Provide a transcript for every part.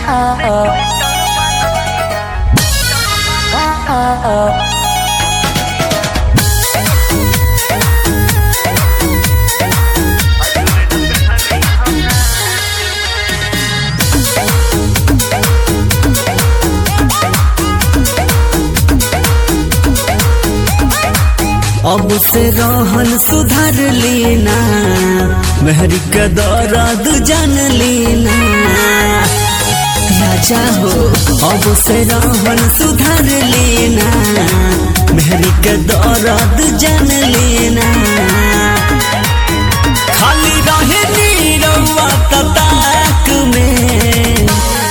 अब से रहन सुधार लेना मेहरी के दर्द जान लेना राजा हो अब से रहन सुधार लेना मेहरी के दर्द जान लेना खाली रहे नीरवा तताक में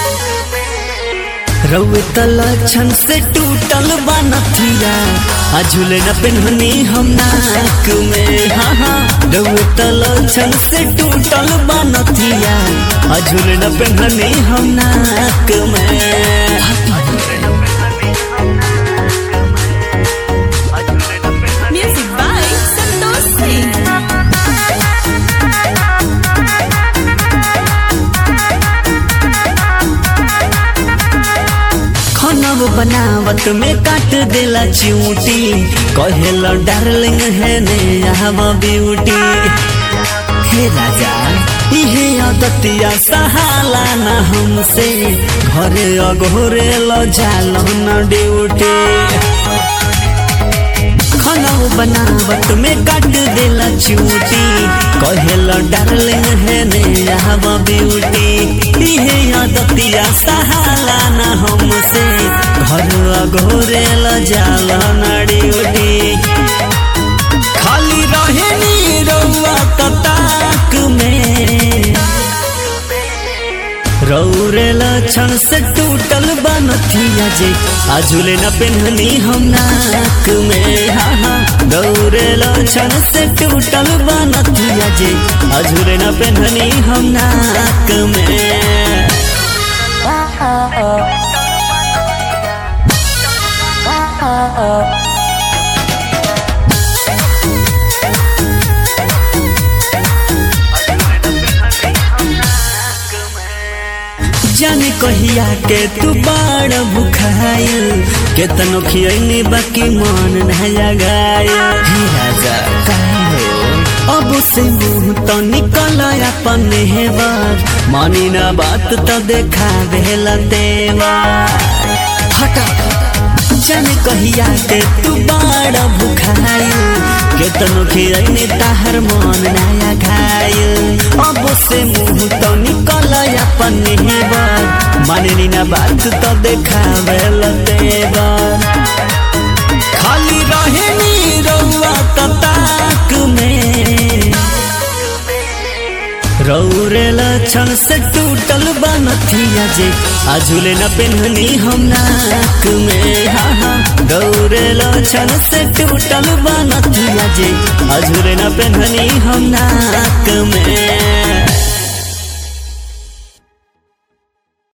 रउए तलक्षण से टूटल बा नथिया आ झूले न पेन्हनी हम नाक में हाँ हाँ रउए तलक्षण से टूटल बा नथिया आ झूले न पेन्हनी हम नाक में Music by Santosh Singh. खानव बनावत में काट देला चिऊटी कहेला डार्लिंग है ने यहाँ ब्यूटी हे राजा इहे अदतिया सहाला न हमसे घरे अघोरे ल जाल न ड्यूटी खानव बनावत में काट देला चिऊटी कहेला डार्लिंग है ने यहाँ ब्यूटी इहे अदतिया सहाला न हमसे घर अघोरे ल जाल न ड्यूटी खाली रहे नी रउआ तताक में रौरे लक्षण से टूटल बनथिया जे आजुले न पेन्हनी हम नाक में हाँ हाँ रौरे लक्षण से टूटल बनथिया जे आजुले न पेन्हनी हम नाक में जाने कहिया के तू बड़ भुखाइल केतनो खियनी बाकी मन न जगाइल हे राजा काहे हो अब से मुंह तो निकल अपन हेवर मानी ना बात तो देखा भेला देवर हटा जाने कहिया के तू बड़ भुखाइल केतनो खियनी ताहर मन नया घायल अब से मुंह तो निकल अपन हेबर माननी ना बात तो देखावे तेवर खाली रहे नी रउआ तताक में रौरे लक्षण से टूटल बनथिया जे आजुले न पेन्हनी हम नाक में हाँ हाँ गौरे लक्षण से टूटल बनथिया जे आजुले न पेन्हनी हम नाक में